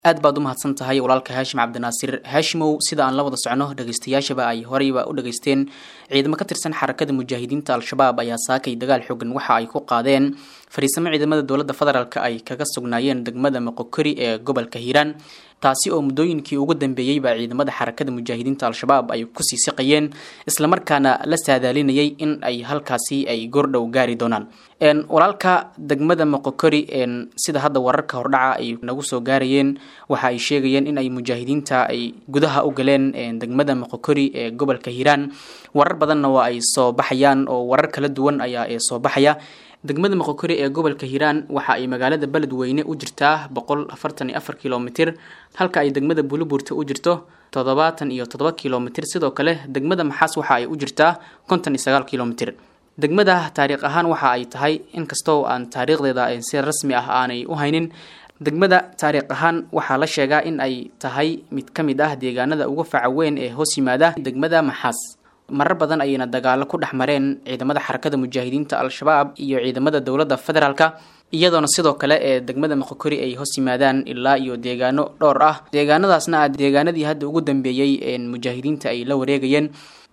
aad baad u mahadsan tahay walaalka haashim cabdinaasir haashimow sida aan la wada socno dhegeystayaashaba ay horeyba u dhageysteen ciidamo ka tirsan xarakada mujaahidiinta al-shabaab ayaa saakay dagaal xoogan waxa ay ku qaadeen fariisamo ciidamada dowladda federaalk ay kaga sugnaayeen degmada moqokori ee gobolka hiiraan taasi oo muddooyinkii ugu dambeeyeyba ciidamada xarakada mujaahidiinta al-shabaab ay kusii siqayeen islamarkaana la saadaalinayay in ay halkaasi ay goordhow gaari doonaan walaalka degmada moqokori sida hadda wararka hordhaca ay nagu soo gaarayeen waxa ay sheegayeen in ay mujaahidiinta ay gudaha u galeen degmada moqokori ee gobolka hiiraan warar badanna waa ay soo baxayaan oo warar kala duwan ayaa soo baxaya degmada moqokori ee gobolka hiiraan waxa ay magaalada beledweyne u jirtaa boqol afartan iyo afar kilomitr halka ay degmada buliburta u jirto toddobaatan iyo toddoba kilomitr sidoo kale degmada maxaas waxa ay u jirtaa konton iyo sagaal kilomitr degmada taariikh ahaan waxa ay tahay inkastoo aan taariikhdeeda si rasmi ah aanay u haynin degmada taariikh ahaan waxaa la sheegaa in ay tahay mid ka mid ah deegaanada ugu faca weyn ee hoos yimaada degmada maxaas marar badan ayayna dagaalo ku dhex mareen ciidamada xarakada mujaahidiinta al-shabaab iyo ciidamada dowladda federaalka iyadoona sidoo kale ee degmada moqokori ay hoos yimaadaan ilaa iyo deegaano dhowr ah deegaanadaasna ah deegaanadii hadda ugu dambeeyey mujaahidiinta ay la wareegayeen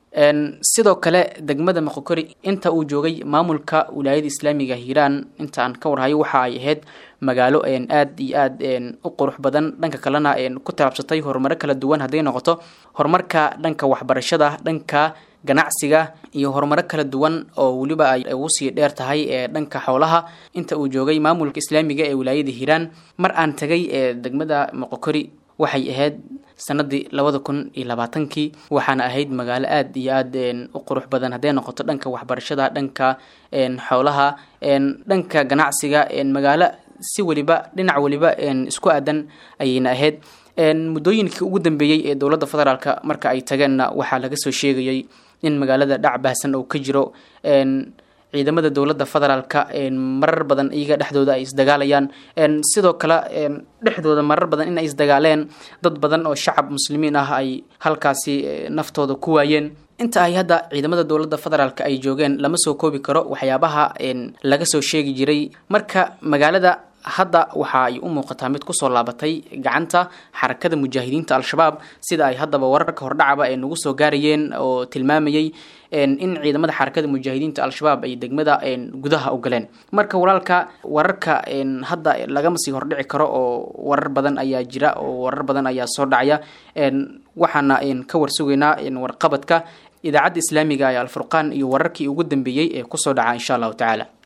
sidoo kale degmada moqokori inta uu joogay maamulka wilaayada islaamiga hiiraan inta aan ka warhayo waxa ay ahayd magaalo aad iyo aad u qurux badan dhanka kalena ku taabsatay horumaro kala duwan hadday noqoto horumarka dhanka waxbarashada dhanka ganacsiga iyo horumaro kala duwan oo weliba ay ugu sii dheer tahay ee dhanka xoolaha inta uu joogay maamulka islaamiga ee wilaayada hiiraan mar aan tagay ee degmada moqokori waxay ahayd sanadii labada kun iyo labaatankii waxaana ahayd magaalo aad iyo aad u qurux badan hadday noqoto dhanka waxbarashada dhanka xoolaha dhanka ganacsiga magaalo si weliba dhinac weliba isku aadan ayayna ahayd muddooyinkii ugu dambeeyey ee dowladda federaalk marka ay tageenna waxaa laga soo sheegayay in magaalada dhac baahsan oo ka jiro ciidamada dowladda federaalka marar badan iyaga dhexdooda ay isdagaalayaan sidoo kale dhexdooda marar badan in ay isdagaaleen dad badan oo shacab muslimiin ah ay halkaasi naftooda ku waayeen inta ay hadda ciidamada dowladda federaalk ay joogeen lama soo koobi karo waxyaabaha laga soo sheegi jiray marka magaalada hadda waxa ay u muuqataa mid kusoo laabatay gacanta xarakada mujaahidiinta al-shabaab sida ay haddaba wararka hordhacaba ay nagu soo gaarayeen oo tilmaamayay in ciidamada xarakada mujaahidiinta al-shabaab ay degmada gudaha u galeen marka walaalka wararka hadda lagama sii hordhici karo oo warar badan ayaa jira oo warar badan ayaa soo dhacaya waxaana ka warsugaynaa warqabadka idaacadda islaamiga ee alfurqaan iyo wararkii ugu dambeeyey ee kusoo dhaca insha allahu tacaala